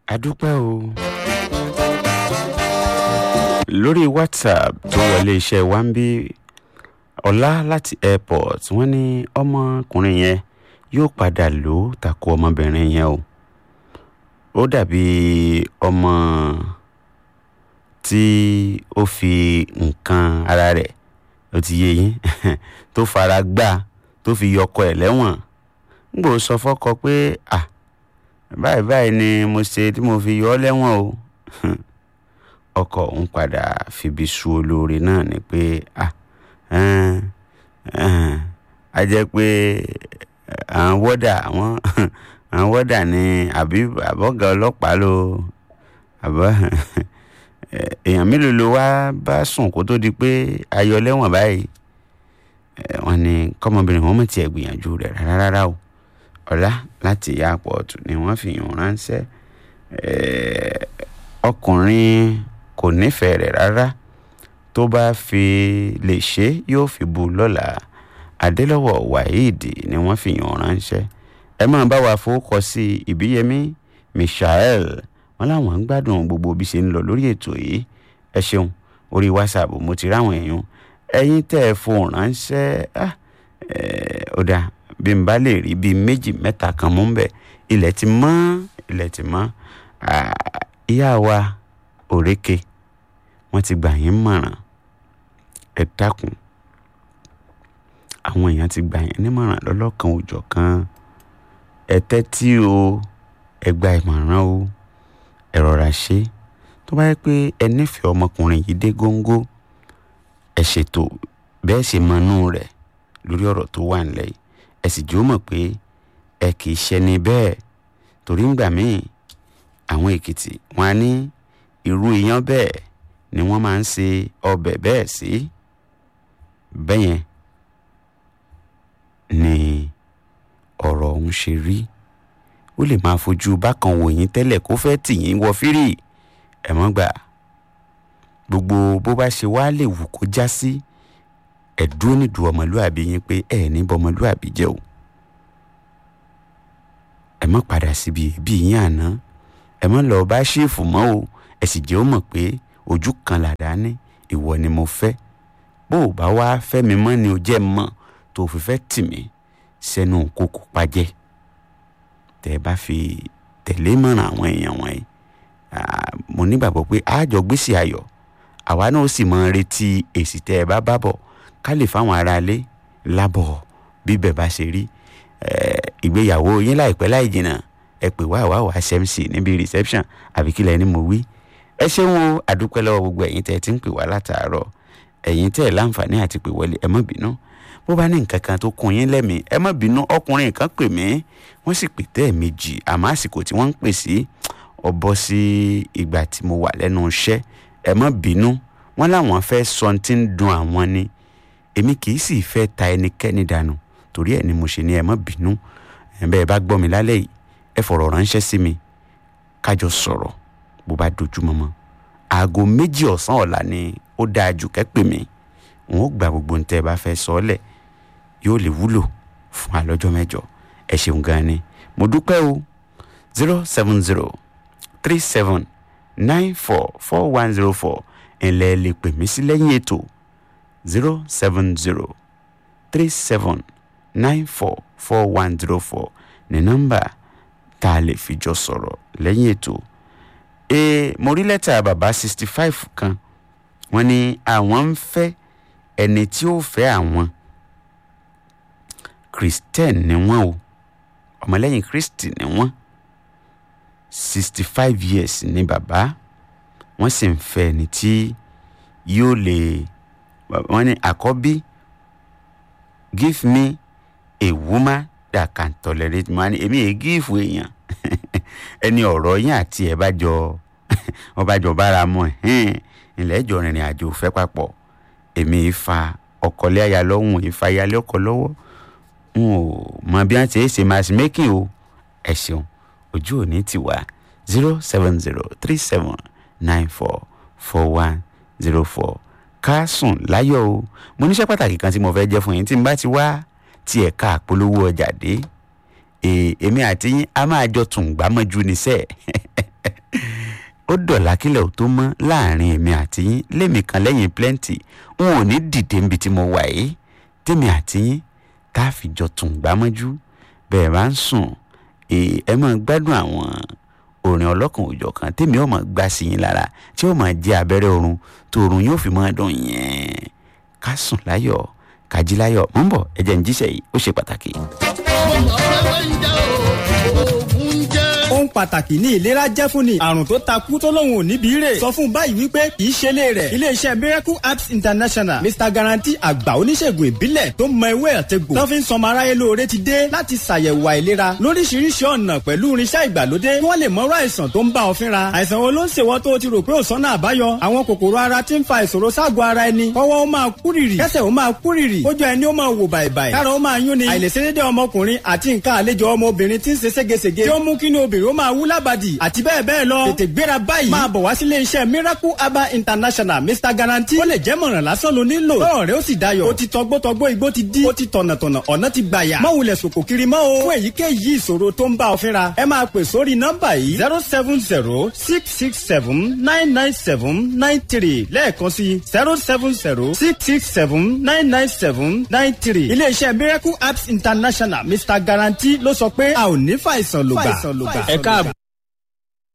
adúpẹ́ o. lórí whatsapp tó wọlé iṣẹ́ wa ń bí ọlá láti airport wọ́n ní ọmọkùnrin yẹn yóò padà lò ó tako ọmọbìnrin yẹn o ó dàbí ọmọ tí ó fi nǹkan ara rẹ̀ ó ti yé yín tó fara gbá tó fi yọkọ ẹ̀ lẹ́wọ̀n ń gbò sọ fọ́kọ pé ah báyìí báyìí ni mo ṣe tí mo fi yọ ọ́ lẹ́wọ̀n o ọkọ òun padà fibi su olóore náà ni pé ah a jẹ́ pé àwọn wọ́dà àwọn àwọn wọ́dà ni àbí àbọ̀gà ọlọ́pàá ló àbọ̀ èèyàn mélòó ló wá bá sùn kó tó di pé ayọ̀ lẹ́wọ̀n báyìí wọ́n ní kọ́mọbìnrin wọn mọ̀ tiẹ̀ gbìyànjú rẹ̀ rárá rárá o ọ̀la láti airport ni wọ́n fi yàn ránṣẹ́ ọkùnrin kò nífẹ̀ẹ́ rẹ̀ rárá tó bá fi lè ṣe yóò fi bu lọ́la adélọ́wọ̀ waheed ni wọ́n fi yàn ránṣẹ́ ẹ máa bá wa fowókọ sí ìbíyẹmí michael wọn láwọn ń gbádùn gbogbo bí ṣe ń lọ lórí ètò yìí ẹ ṣeun orí whatsapp mo ti ráwọn èèyàn ẹ̀yin tẹ́ ẹ fohùn ránṣẹ́ ó dáa bí n bá lè rí bíi méjì mẹ́ta kan mú bẹ́ẹ̀ ilẹ̀ ti mọ́ ilẹ̀ ti mọ́ ìyá wa òrékè wọ́n ti gbà yín mọ̀ràn ẹ dákun àwọn èèyàn ti gbà yín nímọ̀ràn lọ́lọ́kan òjọ̀ kan ẹ tẹ́tí o ẹ gba ìmọ̀ràn o ẹ rọra ṣe tó bá yẹ pé ẹ nífẹ̀ẹ́ ọmọkùnrin yìí dé góńgó ẹ ṣètò bẹ́ẹ̀ ṣe mọnú rẹ̀ lórí ọ̀rọ̀ tó wà nílẹ̀ yìí ẹ sì jó mọ̀ pé ẹ kì í ṣẹni bẹ́ẹ̀ torí ń gbà míì àwọn èkìtì wọn á ní irú iyán bẹ́ẹ̀ ni wọ́n máa ń ṣe ọbẹ̀ bẹ́ẹ̀ sí bẹ́yẹn ni ọ̀rọ̀ ọ̀hún ṣe rí ó lè máa fojú bákan wò yín tẹ́lẹ̀ kó fẹ́ tì yín wọ fírì ẹ̀ mọ́ gbà gbogbo bó bá ṣe wá lè wù kó já sí ẹ̀ dúró nídùú ọmọlúàbí yín pé ẹ̀ ní bọmọlúàbí jẹ́ o ẹ̀ mọ́ padà síbi ẹbí yín àná ẹ̀ mọ́ lọ́ọ́ bá ṣèfù mọ́ o ẹ̀ sì jẹ́ ó mọ̀ pé ojú kan làdá ní ìwọ ni mo fẹ́ bó o bá wá fẹ́ mi mọ́ ni o jẹ́ mọ́ tó o fi fẹ́ tì mí sẹ́nu kókó pajẹ́ tẹ́ ẹ bá fi tẹ̀lé mọ̀ràn àwọn èèyàn wọ̀nyí mo nígbàgbọ́ pé àjọ gbèsè ayọ̀ àwa náà sì máa retí èsì tẹ́ ẹ bá bá bọ̀ ká lè fáwọn aráalé lábọ̀ bíbẹ̀ bá ṣe rí ìgbéyàwó yín láìpẹ́ láì jìnnà ẹ pè wá wá wá smc níbi reception àbí kílẹ̀ ni mo wí ẹ ṣeun o àdúpẹ́ lọ́wọ́ gbogbo ẹ̀yin tẹ́ ẹ ti ń pè wá látàárọ̀ ẹ̀yin tẹ́ ẹ láǹfààní àti pè wọlé ẹ má bínú bó bá ní nǹkan kan tó kún yín lẹ́mìí ẹ má bínú ọkùnrin kan pè mí wọ́n sì pè tẹ́ ẹ̀ méjì àmọ́ àsìkò tí wọ́n ń pè sí ọbọ̀ sí ìgbà tí mo wà lẹ́nu iṣẹ́ ẹ má bínú wọ́n láwọn fẹ́ sọ tí ń dun àwọn ni èmi kì í sì fẹ́ ta ẹnikẹ́ni dànù torí ẹ̀ ni mo ṣe ní ẹ má bínú ẹ bẹ́ẹ̀ bá gbọ́ mi lálẹ́ yìí ẹ fọ̀rọ̀ ránṣẹ́ sí mi kájọ sọ̀rọ̀ bó bá dojúmọ́ mọ́ aago méjì ọ̀sán ọ̀la ni ó dáa jù kẹ́pẹ́ mi n ó gba gbogbo ntẹ́ ẹ bá fẹ́ sọ ọ́ lẹ̀ yóò lè wúlò fún alọ́jọ́ mẹ́jọ ẹ ṣeun gan ni mo dúpẹ́ o zero seven zero three seven nine four four one zero four ẹ̀lẹ́ lè pè mí sí lẹ́yìn ètò zero seven zero three seven nine four four one zero four ní nọ́mbà tá a lè fi jọ sọ̀rọ̀ lẹ́yìn ètò ee mo rí lẹ́tà bàbá sixty five kan wọ́n ní àwọn ń fẹ́ ẹni tí ó fẹ́ àwọn christian ni wọ́n o ọmọlẹ́yìn kristi ni wọ́n sixty five years ni bàbá wọ́n sì ń fẹ́ ẹni tí yóò lè wọ́n ní àkọ́bí give me a woman that can tolerate me wọ́n ní èmi èé gíìfù èèyàn ẹni ọ̀rọ̀ yín àti ẹ̀ bá jọ ọba jọ bára mọ́ ẹ̀ ilẹ̀ ẹ̀jọ̀ rìnrìn àjò fẹ́ papọ̀ èmi ìfa ọkọlé aya lọ́hùn ìfa ìyálé ọkọ lọ́wọ́ n ò mọ bí wọ́n ti ṣe ṣe matchmaking o ẹ ṣeun ojú òní ti wá zero seven zero three seven nine four four one zero four ká sùn láyọ̀ o mo níṣẹ́ pàtàkì kan tí mo fẹ́ jẹ́ fún yín tí n bá ti wá tí ẹ̀ka àpolówó ọjà dé èmi àti yín a máa jọ tún gbámọ́jú níṣẹ́ ó dọ̀là kílẹ̀ ò tó mọ́ láàrin èmi àti yín lémi kan lẹ́yìn plenty n ò ní dìde níbi tí mo wà yìí tèmi àti yín tá a fi jọ tún gbámọ́jú bẹ́ẹ̀ bá ń sùn ẹ máa gbádùn àwọn orin ọlọ́kan òjọ̀ kan tèmi ò máa gbá sí yín lára tí ó máa jẹ́ abẹ́rẹ́ oorun tó oorun yóò fi máa dùn yẹn ká sùn láyọ̀ ká jí láyọ̀ mọ́ ń bọ̀ ẹ̀jẹ̀ ń jíṣẹ́ yìí ó ṣe pàtàkì. ohun pàtàkì ní ìlera jẹ́ fún ni àrùn tó takú tó lóun ò níbi rè sọ fún báyìí wípé kì í ṣe lé rẹ̀ iléeṣẹ́ miracle apps international mr guarantee àgbà oníṣègùn ìbílẹ̀ tó mọ ewé àtẹ̀gbò tó fi ń sọmọ aráyé lóore ti dé láti ṣàyẹ̀wò àìlera lóríṣiríṣi ọ̀nà pẹ̀lú irinṣẹ́ ìgbàlódé kí wọ́n lè mọ̀rọ̀ àìsàn tó ń bá ọ fínra àìsàn wo ló ń ṣèwọ́ tó o ti rò pé ò sọ́nà àbáyọ àwọn kòkòrò ara ti ń fa ìṣòro ságọ̀ ara ẹni kọ́wọ́ ó máa kúrìrì kẹ́sẹ̀ ó máa kúrìrì kójú ẹni ó máa wò bàìbàì kára ó máa yún ni àìlèṣedédé ọmọkùnrin àti nǹkan àlejò ọmọbìnrin ti ń ṣe ségesège tí ó mú kí ni obìnrin ó máa wú lábàdì àti bẹ́ẹ̀ bẹ́ẹ̀ lọ. tètè gbéra báyìí. máa bọ̀ wá sílé iṣẹ́ miracle herbal international mr guarantee. ó lè jẹ́ mọ̀ràn lásán ló nílò. tọ́rọ̀ rẹ ó sì dayọ̀. ó ti tọgbọ́tọgbọ́ igbó ti dí. ó ti tọ̀nàtọ̀nà ọ̀nà ti gbàyà. má wulẹ̀ sòkò kiri mọ́ o. fún èyíkéyìí ìṣòro tó ń bá ọ fínra. ẹ máa pè sórí nọ́mbà yìí zero seven zero six six seven nine nine seven nine three lẹ́ẹ̀kan sí zero seven zero six six seven nine nine seven nine three. ilé iṣẹ́ miracle apps international mr guarantee ló sọ pé a ò ní fàìsàn lògbà. ẹ káàbọ̀